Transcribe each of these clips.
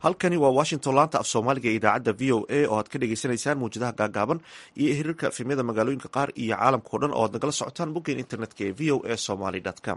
halkani waa washington laanta af soomaaliga ee idaacadda v o a oo aad ka dhegeysaneysaan mawjadaha gaagaaban iyo hirarka efemyada magaalooyinka qaar iyo caalamka o dhan oo aad nagala socotaan boggeen internetka ee v o a somaly com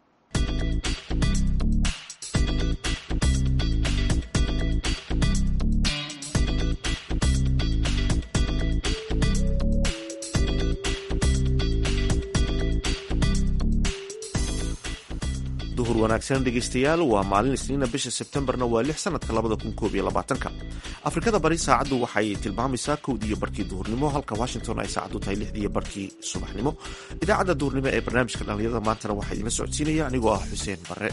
duhur wanaagsan dhegeystayaal waa maalin isniina bisha sebtembarna waa lix sanadka labada kun koob iyo labaatanka afrikada bari saacaddu waxay tilmaamaysaa kowdiiyo barkii duhurnimo halka washington ay saacaddu tahay lixdiiyo barkii subaxnimo idaacadda duhurnimo ee barnaamijka dhallinyarada maantana waxaa idinla socodsiinaya anigoo ah xuseen barre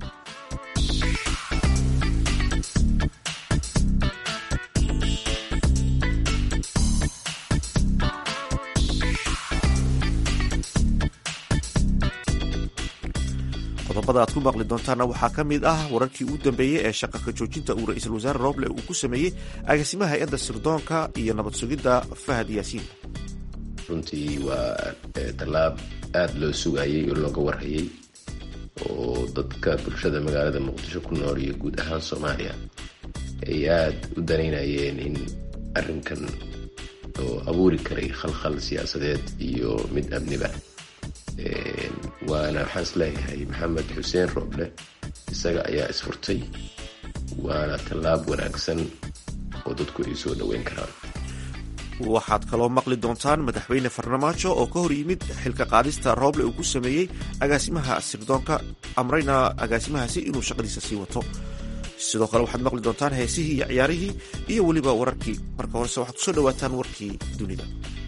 qodobada aad ku maqli doontaana waxaa ka mid ah wararkii ugu dambeeyey ee shaqaka joojinta uu ra-iisul wasaare roble uu ku sameeyey agaasimaha hay-adda sirdoonka iyo nabad sugidda fahad yaasiin runtii waa tallaab aada loo sugayey oo looga warhayay oo dadka bulshada magaalada muqdisho ku nool iyo guud ahaan soomaaliya ay aada u danaynayeen in arrinkan oo abuuri karay khalkhal siyaasadeed iyo mid amniba waana waxaan is leeyahay maxamed xuseen roble isaga ayaa isfurtay waana tallaab wanaagsan oo dadku ay soo dhoweyn karaan waxaad kaloo maqli doontaan madaxweyne farmaajo oo ka hor yimid xilka qaadista rooble uu ku sameeyey agaasimaha sirdoonka amrayna agaasimahaasi inuu shaqadiisa sii wato sidoo kale waxaad maqli doontaan heesihii iyo ciyaarihii iyo weliba wararkii marka horese waxaad kusoo dhawaataan warkii dunida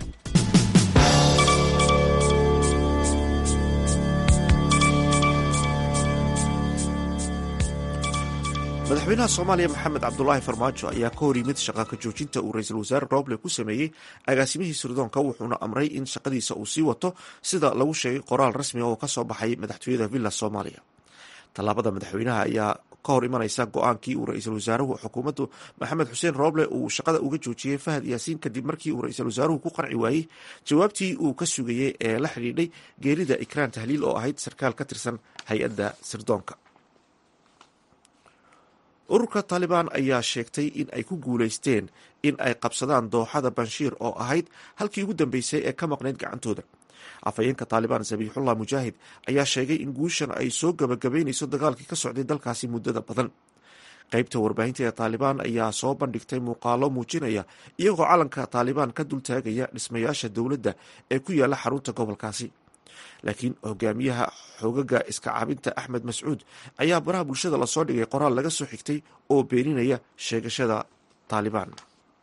madaxweynaha soomaaliya maxamed cabdulaahi farmaajo ayaa ka hor yimid shaqaka joojinta uu ra-iisul wasaare roble ku sameeyey agaasimihii sirdoonka wuxuuna amray in shaqadiisa uu sii wato sida lagu sheegay qoraal rasmi oo kasoo baxay madaxtooyada villa soomaaliya tallaabada madaxweynaha ayaa ka hor imanaysa go-aankii uu ra-iisul wasaaruhu xukuumaddu maxamed xuseen roble uu shaqada uga joojiyey fahad yaasiin kadib markii uu ra-iisul wasaaruhu ku qanci waayey jawaabtii uu ka sugayey ee la xidhiidhay geerida ikraan tahliil oo ahayd sarkaal ka tirsan hay-adda sirdoonka ururka taalibaan ayaa sheegtay in ay ku guulaysteen in ay qabsadaan dooxada banshiir oo ahayd halkii ugu dambeysay ee ka maqnayd gacantooda afhayeenka taalibaan sabiixullah mujaahid ayaa sheegay in guushan ay soo gabagabaynayso dagaalkii ka socday dalkaasi muddada badan qaybta warbaahinta ee taalibaan ayaa soo bandhigtay muuqaalo muujinaya iyagoo calanka taalibaan ka dultaagaya dhismayaasha dowladda ee ku yaala xarunta gobolkaasi laakiin hogaamiyaha xoogaga iska caabinta axmed mascuud ayaa baraha bulshada lasoo dhigay qoraal laga soo xigtay oo beeninaya sheegashada taalibaan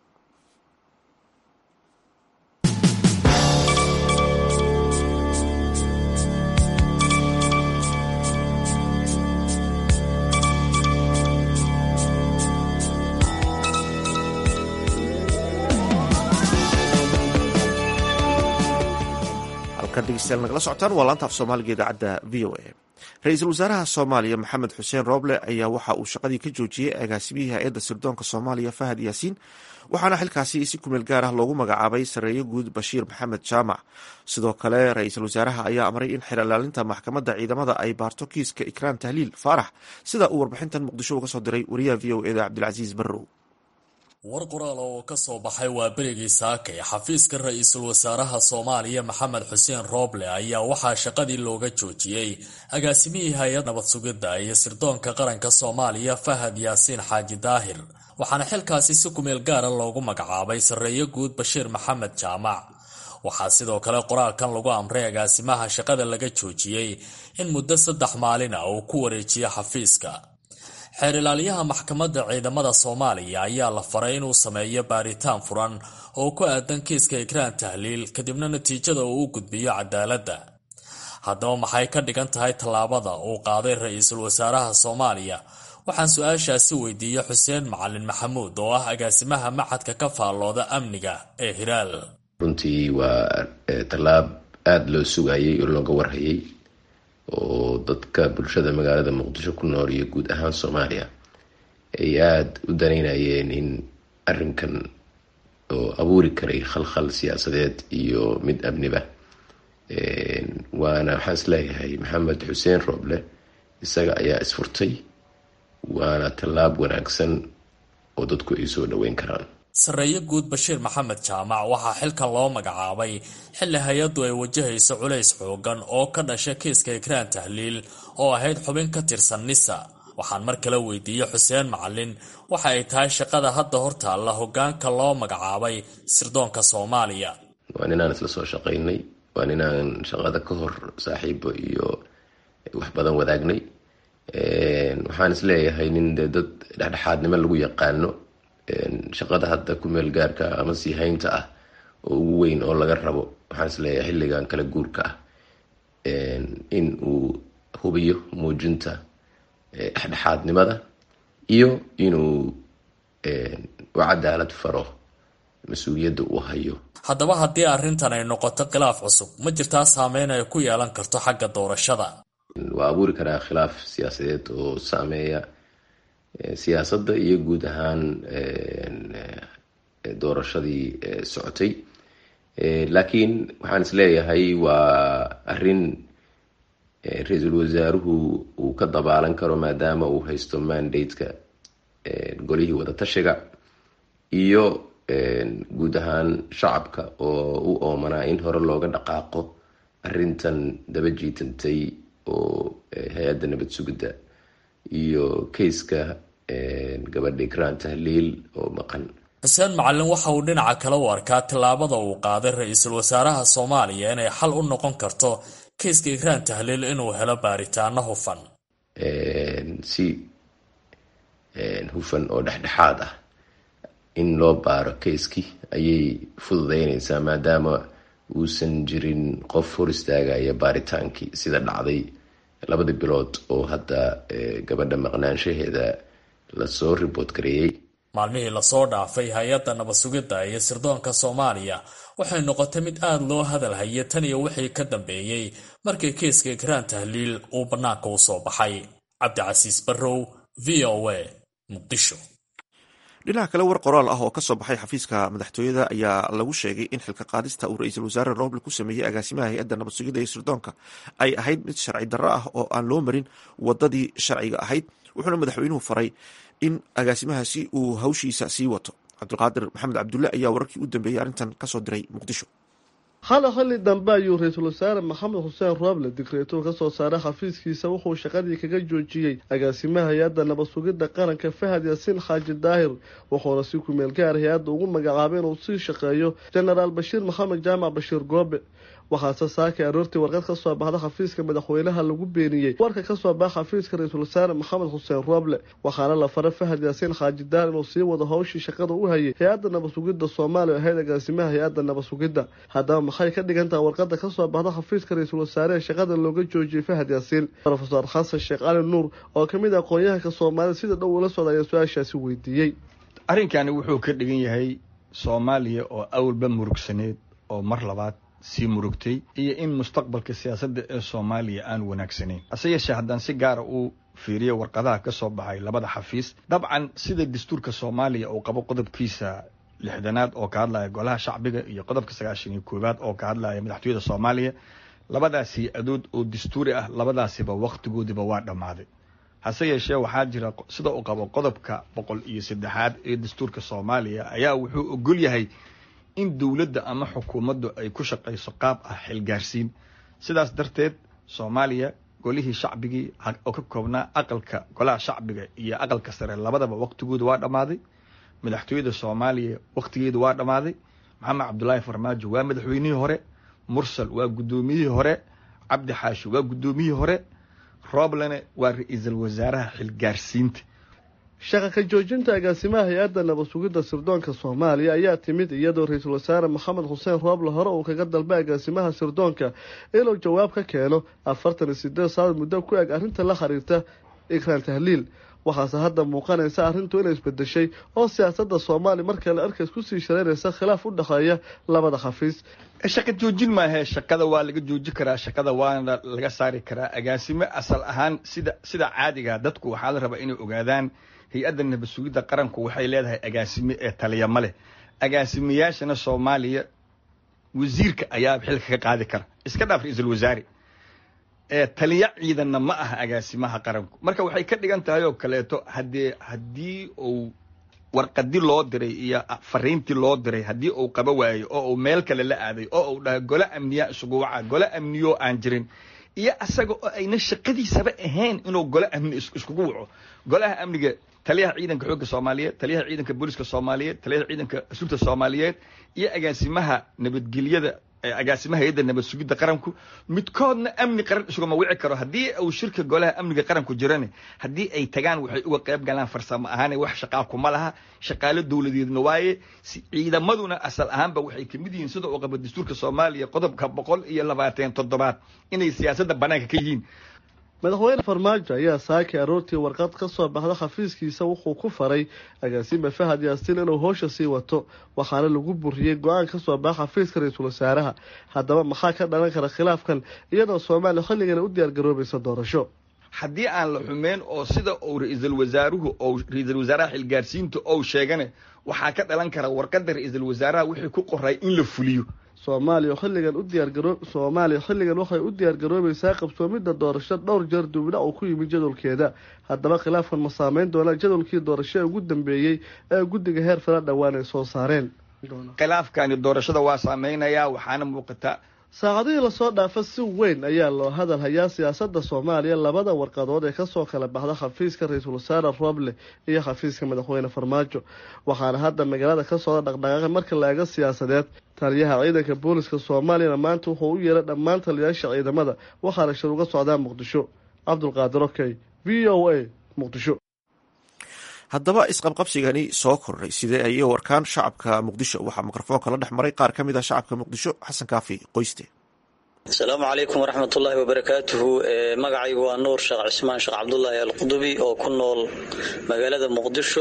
degeystayaal nagala socotaan waa laanta af soomaaliga idaacadda v o a ra-iisul wasaaraha soomaaliya maxamed xuseen roble ayaa waxa uu shaqadii ka joojiyey agaasimihii hay-adda sirdoonka soomaaliya fahad yaasiin waxaana xilkaasi si kumeel gaar ah loogu magacaabay sareeyo guud bashiir maxamed jaamac sidoo kale ra-iisul wasaaraha ayaa amray in xer ilaalinta maxkamadda ciidamada ay baarto kiiska ikraan tahliil faarax sida uu warbixintan muqdisho uga soo diray wariyaha v o eda cabdilcasiis barrow war qoraal oo ka soo baxay waa berigii saakay xafiiska ra-iisul wasaaraha soomaaliya maxamed xuseen rooble ayaa waxaa shaqadii looga joojiyey agaasimihii hay-ad nabad sugidda iyo sirdoonka qaranka soomaaliya fahad yaasiin xaaji daahir waxaana xilkaasi si kumeel gaara loogu magacaabay sarreeyo guud bashiir maxamed jaamac waxaa sidoo kale qoraalkan lagu amray agaasimaha shaqada laga joojiyey in muddo saddex maalin ah uu ku wareejiyo xafiiska xeer ilaaliyaha maxkamadda ciidamada soomaaliya ayaa la faray inuu sameeyo baaritaan furan oo ku aadan kiiska ikraan tahliil kadibna natiijada uu u gudbiyo cadaaladda haddaba maxay ka dhigan tahay tallaabada uu qaaday ra-iisul wasaaraha soomaaliya waxaan su-aashaasi weydiiyey xuseen macalin maxamuud oo ah agaasimaha maxadka ka faallooda amniga ee hiraal runtii waa tallaab aada loo sugayey oo looga warhayay oo dadka bulshada magaalada muqdisho ku nool iyo guud ahaan soomaaliya ay aada u danaynayeen in arrinkan oo abuuri karay khalkhal siyaasadeed iyo mid amniba waana waxaan is leeyahay maxamed xuseen roble isaga ayaa isfurtay waana tallaab wanaagsan oo dadku ay soo dhoweyn karaan sarreeye guud bashiir maxamed jaamac waxaa xilkan loo magacaabay xilli hay-addu ay wajahayso culays xoogan oo ka dhasha kiiska ikraan tahliil oo ahayd xubin ka tirsan nisa waxaan mar kale weydiiyey xuseen macalin waxa ay tahay shaqada hadda hortaalla hogaanka loo magacaabay sirdoonka soomaaliya waa ninaan isla soo shaqaynay waa ninaan shaqada ka hor saaxiibo iyo wax badan wadaagnay waxaan isleeyahay nin dee dad dhexdhexaadnimo lagu yaqaano shaqada hadda ku meel gaarka ama sii haynta ah oo ugu weyn oo laga rabo waxaan isleeyahay xilligan kala guurka ah in uu hubiyo muujinta dhexdhexaadnimada iyo inuu u cadaalad faro mas-uuliyadda uu hayo haddaba haddii arrintan ay noqoto khilaaf cusub ma jirtaa saameyn ay ku yeelan karto xagga doorashada waa abuuri karaa khilaaf siyaasadeed oo saameeya siyaasadda iyo guud ahaan doorashadii socotay laakiin waxaan isleeyahay waa arrin ra-iisul wasaaruhu uu ka dabaalan karo maadaama uu haysto mandate-ka golihii wadatashiga iyo guud ahaan shacabka oo u oomanaa in hore looga dhaqaaqo arrintan daba jiitantay oo hay-adda nabad sugidda iyo kayska gabadha ikraan tahliil oo maqan xuseen macalin waxa uu dhinaca kale u arkaa tillaabada uu qaaday ra-iisul wasaaraha soomaaliya inay xal u noqon karto kayska ikraan tahliil inuu helo baaritaano hufan si hufan oo dhexdhexaad ah in loo baaro kayskii ayay fududeynaysaa maadaama uusan jirin qof hor istaagaya baaritaankii sida dhacday labadii bilood oo hadda gabadha maqnaanshaheeda lasoo riboort gareeyey maalmihii lasoo dhaafay hay-adda nabad sugidda iyo sirdoonka soomaaliya waxay noqotay mid aada loo hadal hayay tan iyo wixii ka dambeeyey markii kiiska ikraan tahliil uu bannaanka u soo baxay cabdicasiis barrow v o a muqdisho dhinaca kale war qoraal ah oo ka soo baxay xafiiska madaxtooyada ayaa lagu sheegay in xilka qaadista uu ra-iisul wasaare roble ku sameeyey agaasimaha hay-adda nabad sugidda iyo sirdoonka ay ahayd mid sharci darro ah oo aan loo marin wadadii sharciga ahayd wuxuuna madaxweynuhu faray in agaasimahaasi uu hawshiisa sii wato cabdulqaadir maxamed cabdulle ayaa wararkii u dambeeyey arrintan kasoo diray muqdisho hal xilli dambe ayuu ra-iisul wasaare maxamed xuseen rooble digreeto ka soo saaray xafiiskiisa wuxuu shaqadii kaga joojiyey agaasimaha hay-adda nabad sugidda qaranka fahad yaasiin xaaji daahir wuxuuna si kumeel gaar hay-adda ugu magacaabay inuu sii shaqeeyo jenaraal bashiir maxamed jaamac bashiir goobe waxaase saakay aroortii warqad ka soo baxda xafiiska madaxweynaha lagu beeniyey warka ka soo baxa xafiiska ra-iisul wasaare maxamed xuseen rooble waxaana la faray fahad yaasiin xaaji daar inuu sii wado howshii shaqada u hayay hay-adda nabad sugidda soomaaliya ahayd agaasimaha hay-adda nabad sugidda haddaba maxay ka dhigan taha warqada ka soo baxda xafiiska ra-iisul wasaare ee shaqada looga joojiyey fahad yaasiin rofeor xasan sheekh cali nuur oo kamid ah aqoon-yahanka soomaalida sida dhow ula socda ayaa su-aashaasi weydiiyey arrinkani wuxuu ka dhigan yahay soomaaliya oo awalba murugsaneed oo mar labaad sii murugtay iyo in mustaqbalka siyaasadda ee soomaaliya aan wanaagsanayn hase yeeshee haddaan si gaara u fiiriyo warqadaha ka soo baxay labada xafiis dabcan sida dastuurka soomaaliya uu qabo qodobkiisa lixdanaad oo ka hadlaya golaha shacbiga iyo qodobka sagaashan iyo koowaad oo ka hadlaya madaxtooyada soomaaliya labadaasi adood oo dastuuri ah labadaasiba wakhtigoodiba waa dhammaaday hase yeeshee waxaa jira sida uu qabo qodobka boqol iyo saddexaad ee dastuurka soomaaliya ayaa wuxuu ogol yahay in dowladda ama xukuumaddu ay ku shaqayso qaab ah xilgaarsiin sidaas darteed soomaaliya golihii shacbigii oo ka koobnaa aqalka golaha shacbiga iyo aqalka sare labadaba waqtigooda waa dhammaaday madaxtooyada soomaaliya waqtigeeda waa dhammaaday maxamed cabdulaahi farmaajo waa madaxweynihii hore mursal waa guddoomiyihii hore cabdi xaashi waa guddoomiyihii hore rooblene waa ra-iisul wasaaraha xilgaarsiinta shaqa ka joojinta agaasimaha hay-adda nabad sugidda sirdoonka soomaaliya ayaa timid iyadoo ra-iisul wasaare maxamed xuseen rooble hore uu kaga dalbay agaasimaha sirdoonka inuu jawaab ka keeno afartan iyo sideed saaad muddo ku eg arrinta la xiriirta ikraan tahliil waxaase hadda muuqanaysa arrintu inay isbedeshay oo siyaasadda soomaaliya markale arkays kusii shareynaysa khilaaf u dhexeeya labada xafiis shaqa joojin maahee shaqada waa laga jooji karaa shaqada waana laga saari karaa agaasimo asal ahaan sida sida caadiga dadku waxaa la rabaa inay ogaadaan hay-adda nabad sugidda qaranku waxay leedahay agaasime ee taliya ma leh agaasimayaashana soomaaliya wasiirka ayaa xilka ka qaadi kara iska dhaaf ra-iisul wasaare ee taliya ciidanna ma aha agaasimaha qaranku marka waxay ka dhigan tahay oo kaleeto haddee haddii uu warqadi loo diray iyo fariintii loo diray haddii uu qaba waayo oo uu meel kale la aaday oo uu dhaha gole amniya isugu waca gole amniyo aan jirin iyo asaga oo ayna shaqadiisaba ahayn inuu gole amni iskugu waco golaha amniga taliyaha ciidanka xoogga soomaaliyeed taliyaha ciidanka booliska soomaaliyeed taliyaha ciidanka asluubta soomaaliyeed iyo agaasimaha nabadgelyada agaasimaha hay-adda nabad sugidda qaranku midkoodna amni qaran isugama wici karo haddii uu shirka golaha amniga qaranku jirane haddii ay tagaan waxay uga qayb galaan farsamo ahaan wax shaqaa kuma laha shaqaalo dowladeedna waaye ciidamaduna asal ahaanba waxay kamid yihiin sida uu qaba dastuurka soomaaliya qodobka boqol iyo labaatan toddobaad inay siyaasadda banaanka ka yihiin madaxweyne farmaajo ayaa saaki aroortii warqad ka soo baxda xafiiskiisa wuxuu ku faray agaasime fahad yaasiin inuu hoosha sii wato waxaana lagu buriyey go-aan ka soo baxa xafiiska ra-iisul wasaaraha haddaba maxaa ka dhalan kara khilaafkan iyadoo soomaaliya xilligana u diyaargaroobaysa doorasho haddii aan la xumeyn oo sida uu ra-iisul wasaaruhu ou ra-iisul wasaaraha xilgaarsiinta ou sheegane waxaa ka dhalan kara warqadda ra-iisul wasaaraha wixii ku qoray in la fuliyo soomaaliya xilligan u diyaargaro soomaaliya xilligan waxay u diyaargaroobaysaa qabsoomidda doorasho dhowr jeer dubna uu ku yimid jadwalkeeda haddaba khilaafkan ma saameyn doonaa jadwalkii doorasho ee ugu dambeeyey ee guddiga heer fala dhowaan ay soo saareen khilaafkani doorashada waa saameynayaa waxaana muuqata saacadihii lasoo dhaafa si weyn ayaa loo hadal hayaa siyaasadda soomaaliya labada warqadood ee kasoo kala baxda xafiiska ra-iisul wasaare roble iyo xafiiska madaxweyne farmaajo waxaana hadda magaalada ka socda dhaqdhaqaaqi marka la eego siyaasadeed taliyaha ciidanka booliska soomaaliyana maanta wuxuu u yeeray dhammaan taliyayaasha ciidamada waxaana shir uga socdaa muqdisho cabdulqaadir okey v o a muqdisho haddaba isqabqabsigani soo kordhay sidee ayay warkaan shacabka muqdisho waxaa mikrofoonka la dhex maray qaar ka mid ah shacabka muqdisho xasan kaafi qoyste asalaamu calaykum waraxmatullaahi wabarakaatuhu magacaygu waa nuur sheekh cismaan sheekh cabdulaahi alqudubi oo ku nool magaalada muqdisho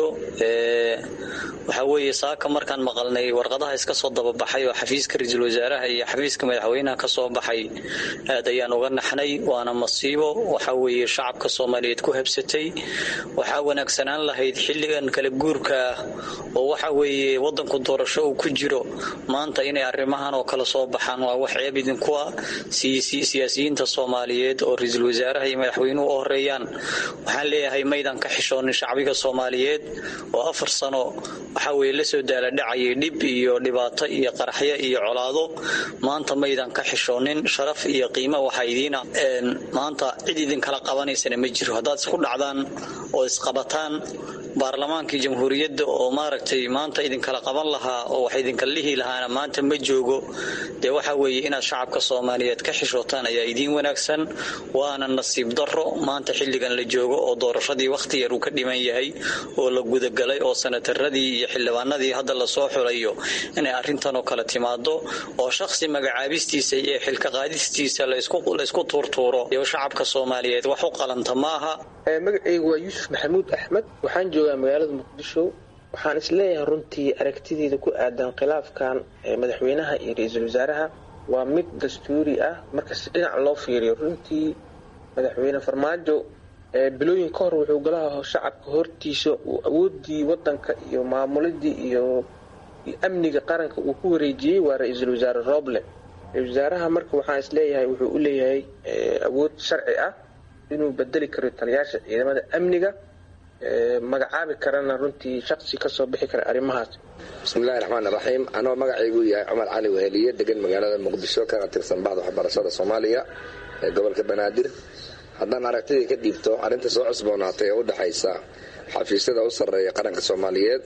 waxaa weeye saaka markaan maqalnay warqadaha iska soo dababaxay oo xafiiska ra-iisul wasaaraha iyo xafiiska madaxweynaha ka soo baxay aad ayaan uga naxnay waana masiibo waxaa weeye shacabka soomaaliyeed ku habsatay waxaa wanaagsanaan lahayd xilligan kala guurka ah oo waxa weeye wadanku doorasho uu ku jiro maanta inay arrimahan oo kale soo baxaan waa wax ceeb idinku ah siyaasiyiinta soomaaliyeed oo ra-iisul wasaaraha iyo madaxweynuhu u horeeyaan waxaan leeyahay maydan ka xishoonin shacbiga soomaaliyeed oo afar sano waxaa weye lasoo daaladhacayay dhib iyo dhibaato iyo qaraxyo iyo colaado maanta maydan ka xishoonin sharaf iyo qiimo waxaa idiina maanta cid idinkala qabanaysana ma jiro haddaad isku dhacdaan oo isqabataan baarlamaankii jamhuuriyadda oo maaragtay maanta idinkala qaban lahaa oo wax idinkala lihi lahaana maanta ma joogo dee waxaa weeye inaad shacabka soomaaliyeed ka xishootaan ayaa idiin wanaagsan waana nasiib darro maanta xilligan la joogo oo doorashadii wakhti yar uu ka dhiman yahay oo la gudagalay oo sanataradii iyo xildhibaanadii hadda lasoo xulayo inay arrintanoo kale timaado oo shakhsi magacaabistiisa iyo xilka qaadistiisa laysku tuurtuuro iyo shacabka soomaaliyeed wax u qalanta maaha magacaygu waa yuusuf maxamuud axmed waxaan joogaa magaalada muqdisho waxaan isleeyahay runtii aragtideeda ku aadan khilaafkan madaxweynaha iyo ra-iisul wasaaraha waa mid dastuuri ah markasi dhinac loo fiiriyo runtii madaxweyne farmaajo bilooyin ka hor wuxuu golaha shacabka hortiisa uu awoodii wadanka iyo maamuladii iyo amniga qaranka uu ku wareejiyey waa ra-iisul wasaare roble ra-isul wasaaraha marka waxaan isleeyahay wuxuu u leeyahay awood sharci ah inuu bedeli karo taliyaasha ciidamada amniga magacaabi karana runtii shaqsi kasoo bixi kara arrimahaas bismillahi raxmaan raxiim anoo magacaygu yahay cumar cali weheliye degan magaalada muqdisho kana tirsan baxda waxbarashada soomaaliya ee gobolka banaadir haddaan aragtidii ka dhiibto arrinta soo cusboonaatay ee u dhexaysa xafiisyada u sarreeya qaranka soomaaliyeed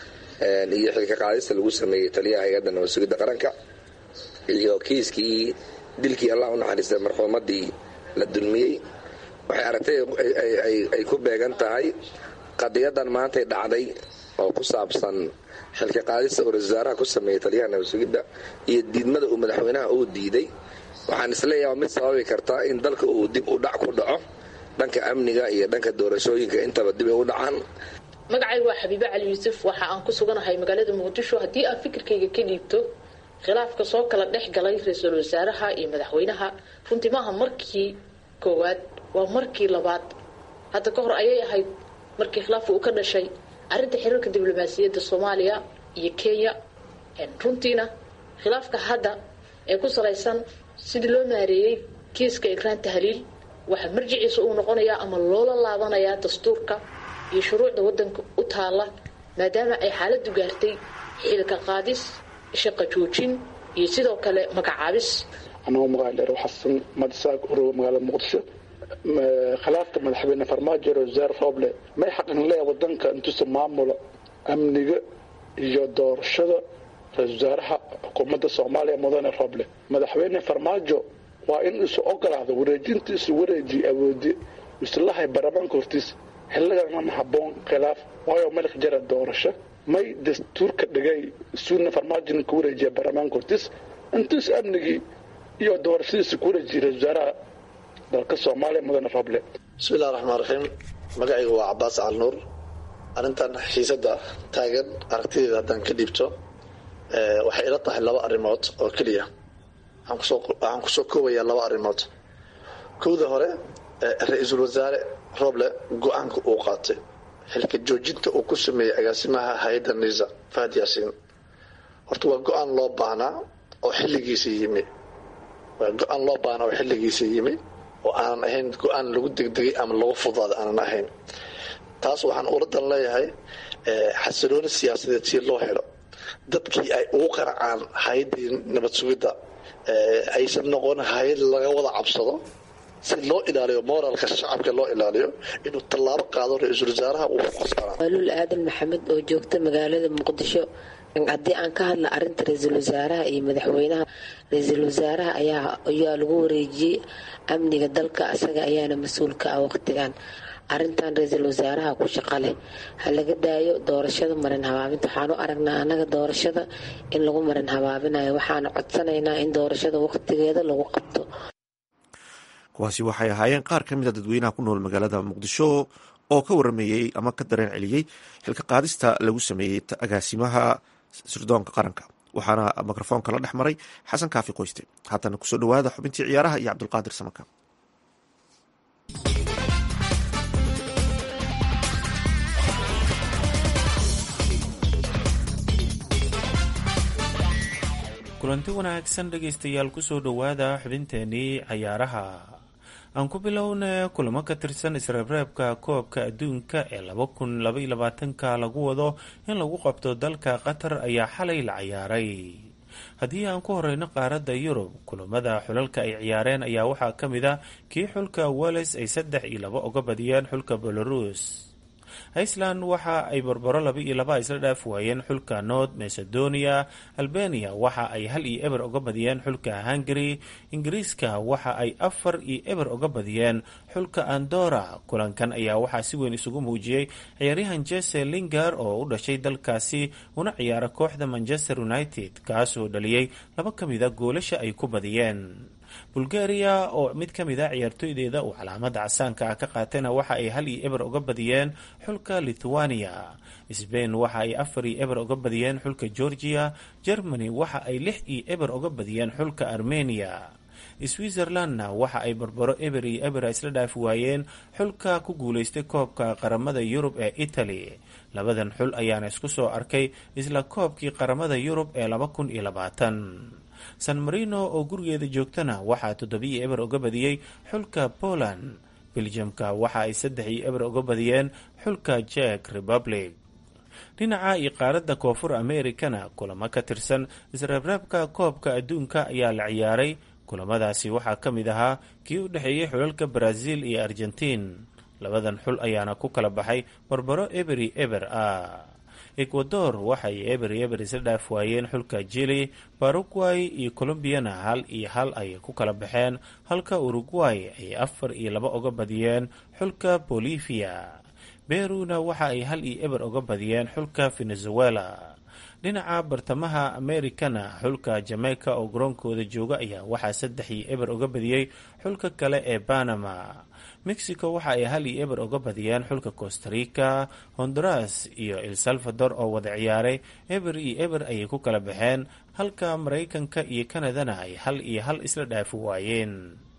iyo xilka qaadista lagu sameeyey taliyaha hay-adda nabad sugidda qaranka iyo kiiskii dilkii allah u naxariistay marxuumadii la dulmiyey waxay aragtay ay ku beegan tahay qadiyadan maantay dhacday oo ku saabsan xilka qaadista uu ra-isul wasaaraha ku sameeyey taliyaha nabad sugidda iyo diidmada uu madaxweynaha uu diiday waxaan isleeyaha mid sababi kartaa in dalka uu dib u dhac ku dhaco dhanka amniga iyo dhanka doorashooyinka intaba dib ay u dhacaan magacaygu waa xabiibe cali yuusuf waxa aan ku suganahay magaalada muqdisho haddii aan fikirkayga ka dhiibto khilaafka soo kala dhex galay ra-iisul wasaaraha iyo madaxweynaha runtii maaha markii koowaad waa markii labaad hadda ka hor ayay ahayd markii khilaafka uu ka dhashay arrinta xiriirka diblomaasiyadda soomaaliya iyo kenya runtiina khilaafka hadda ee ku salaysan sidii loo maareeyey kiiska ikraan tahliil waxaa marjiciisa uu noqonayaa ama loola laabanayaa dastuurka iyo shuruucda wadanka u taala maadaama ay xaaladu gaartay xilka qaadis shaqa joojin iyo sidoo kale magacaabis anagoo magaaladheer xasan madisaag urow magaalada muqdisho khilaafka madaxweyne farmaajo wasaare rooble may xaqin leeya wadanka intuusa maamula amniga iyo doorashada ra-isul wasaaraha xukuumadda soomaaliya mudane rooble madaxweyne farmaajo waa in isu ogolaado wareejinta isu wareejiye awoodi islahay baarlamaanka hortiisa xilligan ma haboon khilaaf waayo malik jara doorasho may dastuurka dhigay suuna farmaajona ku wareejiya baarlamaanka hortiis intuus amnigii iyo doorashadiisa ku wareejiye ra-isul wasaaraha dalka soomaaliya mudane rooble bismillahi raxmaan raxiim magacayga waa cabaas cal nuur arrintan xiisada taagan aragtideeda haddaan ka dhiibto waxay ila tahay laba arrimood oo keliya waxaan kusoo koobayaa laba arrimood kowda hore ra-iisul wasaare rooble go-aanka uu qaatay xilka joojinta uu ku sameeyey agaasimaha hay-adda nisa fahad yaasiin horta waa go-aan loo baahnaa oo xilligiisa yimi waa go-aan loo baahnaa oo xilligiisa yimi oo aanan ahayn go-aan lagu degdegay ama lagu fudaaday aanan ahayn taas waxaan uladan leeyahay xasilooni siyaasadeed si loo helo dadkii ay ugu qaracaan hay-addii nabad sugidda aysan noqon hay-ad laga wada cabsado si loo ilaaliyo moralka shacabka loo ilaaliyo inuu tallaabo qaado ra-iisul wasaaraha uu ku qasbanaa waaluul aadan maxamed oo joogta magaalada muqdisho haddii aan ka hadla arinta ra-iisul wasaaraha iyo madaxweynaha ra-iisul wasaaraha ayaa lagu wareejiyey amniga dalka isaga ayaana mas-uulka ah waqtigan arintan ra-iisul wasaaraha ku shaqa leh ha laga daayo doorashada marin habaabinta waxaanu aragnaa annaga doorashada in lagu marin habaabinayo waxaana codsanaynaa in doorashada waqtigeeda lagu qabto kuwaasi waxay ahaayeen qaar ka mida dadweynaha ku nool magaalada muqdisho oo ka warameeyey ama ka dareen celiyey xilka qaadista lagu sameeyey agaasimaha sirdoonka qaranka waxaana mikrofoonka la dhex maray xasan kaafi qoyste haatana kusoo dhawaada xubintii ciyaaraha iyo cabdulqaadir samaka kulanti wanaagsan dhegaystayaal kusoo dhowaada xubinteenii cayaaraha aan ku bilowna kulamo ka tirsan isreebreebka koobka adduunka ee laba kun labaiyo labaatanka lagu wado in lagu qabto dalka qatar ayaa xalay la ciyaaray haddii aan ku horeyno qaaradda yurub kulamada xulalka ay ciyaareen ayaa waxaa ka mid a kii xulka wales ay saddex iyo laba uga badiyeen xulka belarus iceland waxa ay barbaro laba iyo laba isla dhaaf waayeen xulka north macedonia albania waxa ay hal iyo eber uga badiyeen xulka hungary ingiriiska waxa ay afar iyo eber uga badiyeen xulka andora kulankan ayaa waxaa si weyn isugu muujiyey ciyaaryahan jese lingar oo u dhashay dalkaasi una ciyaara kooxda manchester united kaasoo dhaliyey laba ka mida goolasha ay ku badiyeen bulgaria oo mid ka mid a ciyaartooydeeda uu calaamada casaanka ah ka qaatayna waxa ay hal iyo eber uga badiyeen xulka lithuania sbain waxa ay afar iyo eber uga badiyeen xulka georgia germany waxa ay lix iyo eber uga badiyeen xulka armenia switzerlandna waxa ay barbaro eber iyo eber isla dhaafi waayeen xulka ku guuleystay koobka qaramada yurub ee italy labadan xul ayaana isku soo arkay isla koobkii qaramada yurub ee laba kun iyo labaatan san marino oo gurigeeda joogtana waxaa toddobiyo eber uga badiyey xulka poland beljamka waxa ay saddex iyo eber uga badiyeen xulka jek republic dhinaca iyo qaaradda koonfur americana kulamo ka tirsan isreebreebka koobka adduunka ayaa la ciyaaray kulamadaasi waxaa ka mid ahaa kii u dhexeeyey xulalka brazil iyo argentiin labadan xul ayaana ku kala baxay barbaro eberi eber ah ecuador waxay eber eber isla dhaaf waayeen xulka jili baruguay iyo colombiyana hal iyo hal ayay ku kala baxeen halka uruguay ay afar iyo laba uga badiyeen xulka bolivia beruna waxa ay hal iyo eber uga badiyeen xulka venezuela dhinaca bartamaha americana xulka jamaica oo garoonkooda jooga ayaa waxaa saddex iyo eber uga badiyey xulka kale ee panama mexico waxa ay hal iyo eber uga badiyeen xulka costa rica honduras iyo el salvador oo wada ciyaaray eber iyo eber ayay ku kala baxeen halka maraykanka iyo kanadana ay hal iyo hal isla dhaafi waayeen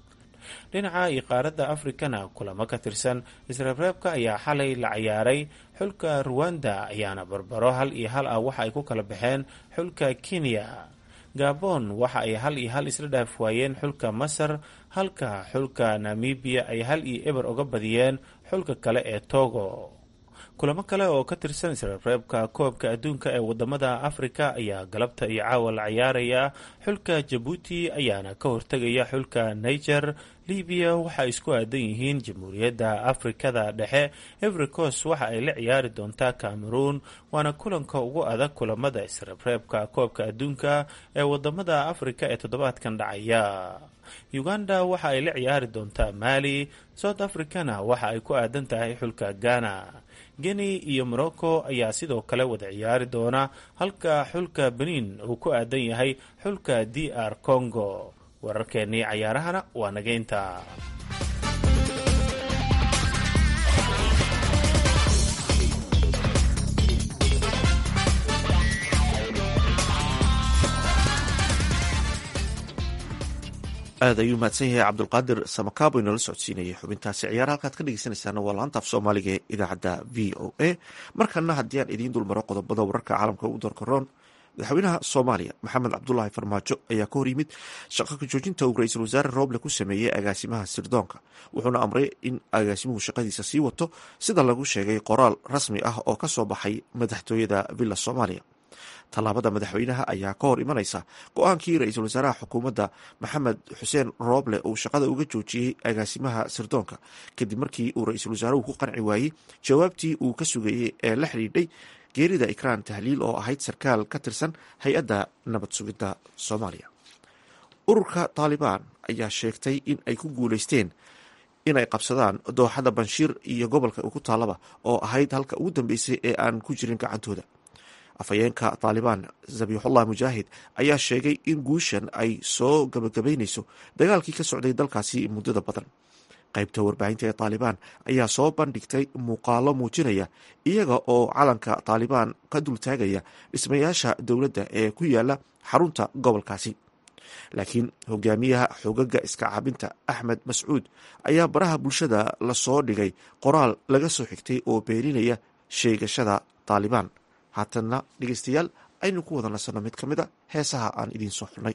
dhinaca iyo qaaradda afrikana kulamo ka tirsan isreebreebka ayaa xalay la ciyaaray xulka ruwanda ayaana barbaro hal iyo hal ah waxa ay ku kala baxeen xulka kenya gabon waxa ay hal iyo hal isla dhaaf waayeen xulka masar halka xulka namibiya ay hal iyo eber uga badiyeen xulka kale ee togo kulamo kale oo ka tirsan isreebreebka koobka adduunka ee wadamada afrika ayaa galabta iyo caawa la ciyaaraya xulka jabuuti ayaana ka hortegaya xulka niger libiya waxa ay isku aadan yihiin jamhuuriyadda afrikada dhexe evericos waxa ay la ciyaari doontaa cameroon waana kulanka ugu adag kulamada isreebreebka koobka adduunka ee wadamada afrika ee toddobaadkan dhacaya uganda waxa ay la ciyaari doontaa mali south africana waxa ay ku aadan tahay xulka ghana guinea iyo morocco ayaa sidoo kale wada ciyaari doona halka xulka benin uu ku aadan yahay xulka d r congo wararkeennii cayaarahana waa nageynta aad ayuu mahadsan yahay cabdulqaadir samakaabo inala socodsiinayay xubintaasi ciyaara halkaad ka dhegeysanaysaana waa laanta af soomaaliga ee idaacadda v o a markana haddii aan idiin dulmaro qodobada wararka caalamka ugu doorkaroon madaxweynaha soomaaliya maxamed cabdulaahi farmaajo ayaa ka hor yimid shaqo ka joojinta uu ra-iisul wasaare rooble ku sameeyey agaasimaha sirdoonka wuxuuna amray in agaasimuhu shaqadiisa sii wato sida lagu sheegay qoraal rasmi ah oo ka soo baxay madaxtooyada villa soomaaliya tallaabada madaxweynaha ayaa ka hor imanaysa go-aankii ra-iisul wasaaraha xukuumadda maxamed xuseen rooble uu shaqada uga joojiyey agaasimaha sirdoonka kadib markii uu ra-iisul wasaaruhu ku qanci waayey jawaabtii uu ka sugayey ee la xidhiidhay geerida ikraan tahliil oo ahayd sarkaal ka tirsan hay-adda nabad sugidda soomaaliya ururka taalibaan ayaa sheegtay in ay ku guuleysteen inay qabsadaan dooxada banshiir iyo gobolka ku taalaba oo ahayd halka ugu dambeysay ee aan ku jirin gacantooda afhayeenka taalibaan zabiixullah mujaahid ayaa sheegay in guushan ay soo gabagabaynayso dagaalkii ka socday dalkaasi muddada badan qaybta warbaahinta ee taalibaan ayaa soo bandhigtay muuqaalo muujinaya iyaga oo calanka taalibaan ka dultaagaya dhismayaasha dowladda ee ku yaala xarunta gobolkaasi laakiin hogaamiyaha xogaga iska caabinta axmed mascuud ayaa baraha bulshada lasoo dhigay qoraal laga soo xigtay oo beeninaya sheegashada taalibaan haatanna dhegeystayaal aynu ku wada nasanno mid ka mid a heesaha aan idiin soo xulnay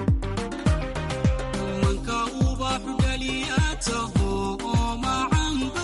manka ubaxu dhaliyaataho oo macanba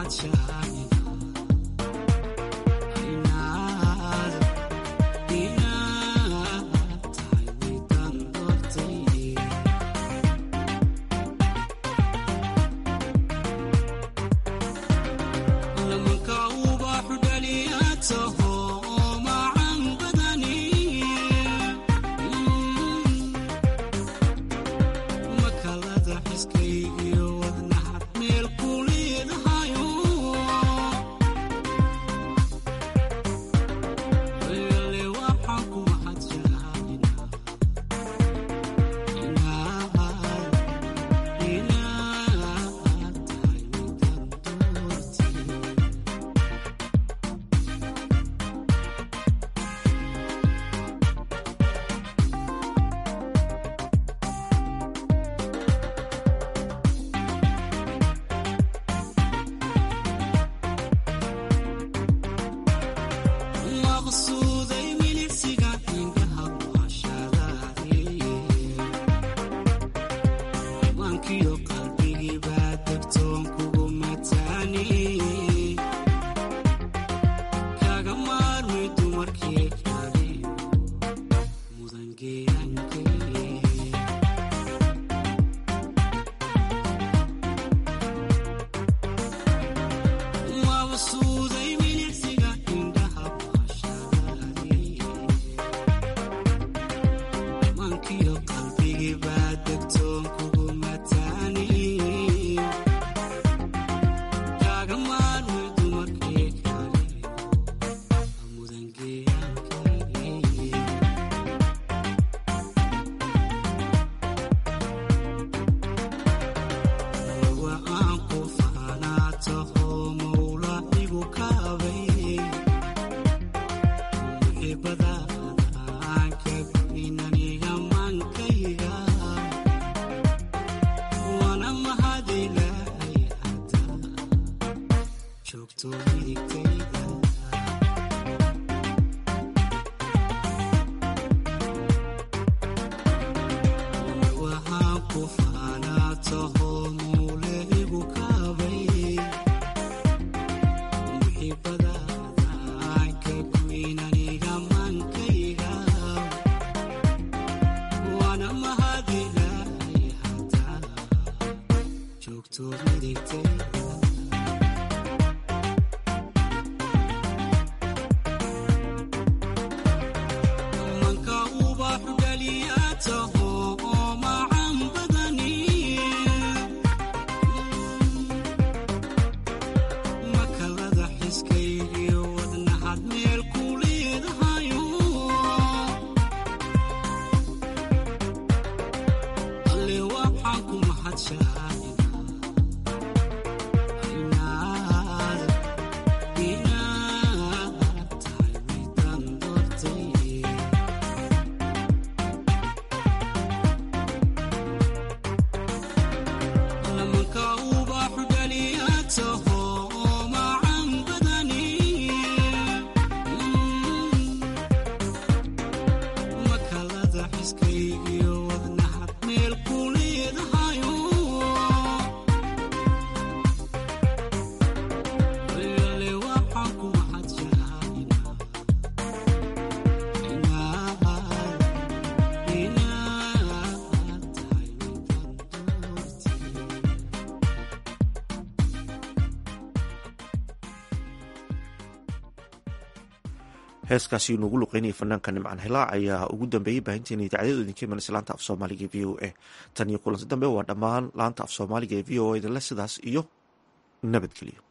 heeskaasi nuugu luqeynaya fanaanka nimcaan hilaac ayaa ugu dambeeyey baahinteena idaacadyadu idinka imanaysa laanta af soomaaliga e v o a tan iyo kulanti dambe waa dhammaan laanta af soomaaliga ee v o a idinle sidaas iyo nabadgelyo